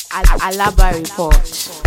Al- Alaba Report.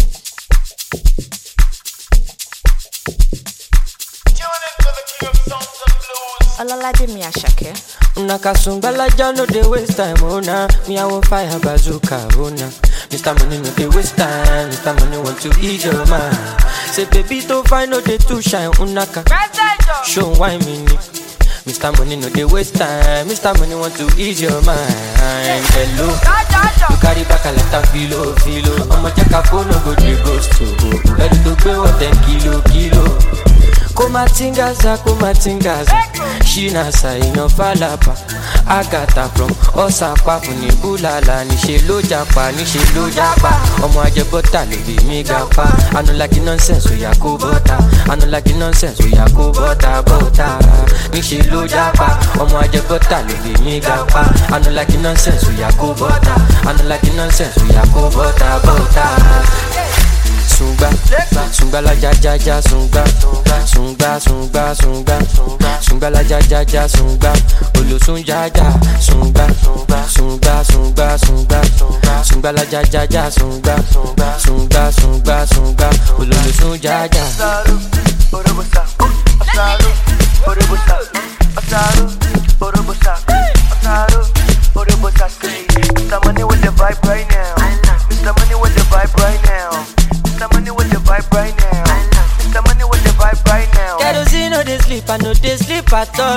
Olalaje mi Asake. Una kasumbala ja no dey waste time, oh nah. Me I want fire bazooka, oh nah. Mr. Money no dey waste time, Mr. Money want to ease your mind. Say baby to find no dey too shine, unaka. Show why me ni. Mr. Money no dey waste time, Mr. Money want to ease your mind. Hello, you carry back a lot of filo, filo. I'ma check a phone, no go dey ghost to. Ready to pay what ten kilo, kilo. kumatingaza kumatingaza shinasa èèyàn falapa agata from ọsàpá fún ní búlàlà níṣẹ ló japa níṣẹ ló japa ọmọ ajẹbọta ló bí mi ga pa anulagi nonsense oya kó bọta anulagi nonsense oya kó bọta bọta níṣẹ ló japa ọmọ ajẹbọta ló bí mi ga pa anulagi nonsense oya kó bọta anulagi nonsense oya kó bọta bọta sungba sungba la ja ja ja sungba sungba sungba sungba sungba la ja ja ja sungba olosun ja ja sungba sungba sungba sungba sungba la ja ja ja sungba sungba sungba sungba olosun ja ja. Asaru, Orobosa, Asaru, Orobosa, Asaru, Orobosa, Asaru, Orobosa. Say, Mr. Money with the vibe right now. Mr. Money with the vibe right now. Mr. Money with the vibe right now. Mr. Money with the vibe right now. kerosene no dey sleep i no dey sleep at all.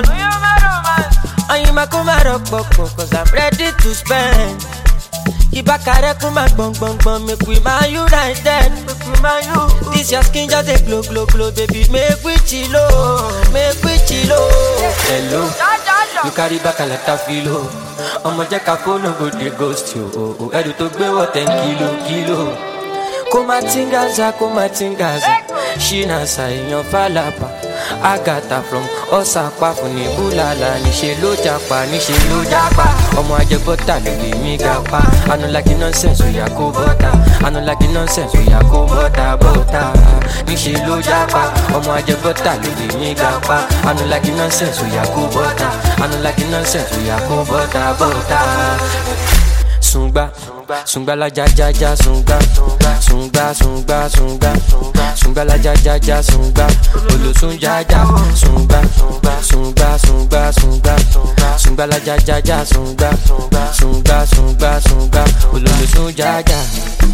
Oyinma kó má rọpòpò cause i'm ready to spend. Ibakare kó má gbọ̀ngbọ̀ngbọ̀n make we man united. This your skin just dey glow glow glow baby make we chilo make we chilo. Hello, you carry back a lot of filo. Ọmọ jẹ́ ká fóònù go dey ghost you. o, o. Ẹrù tó gbé wọ̀ ten kilo kilo. Kó má tingaza kó má tingaza. Ṣínàṣà èèyàn fàlàpà. Agatha from ọ̀sàpá fún ní búlàlà. Níṣe ló japa níṣe ló japa. Ọmọ ajẹbọ́tà ló lè mí ga pa. Anulagi nonsense oya kó bọ́tà. Anulagi nonsense oya kó bọ́tà bọ́tà. Níṣe ló japa. Ọmọ ajẹbọ́tà ló lè mí ga pa. Anulagi nonsense oya kó bọ́tà. Anulagi nonsense oya kó bọ́tà bọ́tà sungba sungba la ja ja ja sungba sungba sungba sungba sungba la ja ja ja sungba olosun ja ja sungba sungba sungba sungba sungba la ja ja ja sungba sungba sungba sungba ololosun ja ja.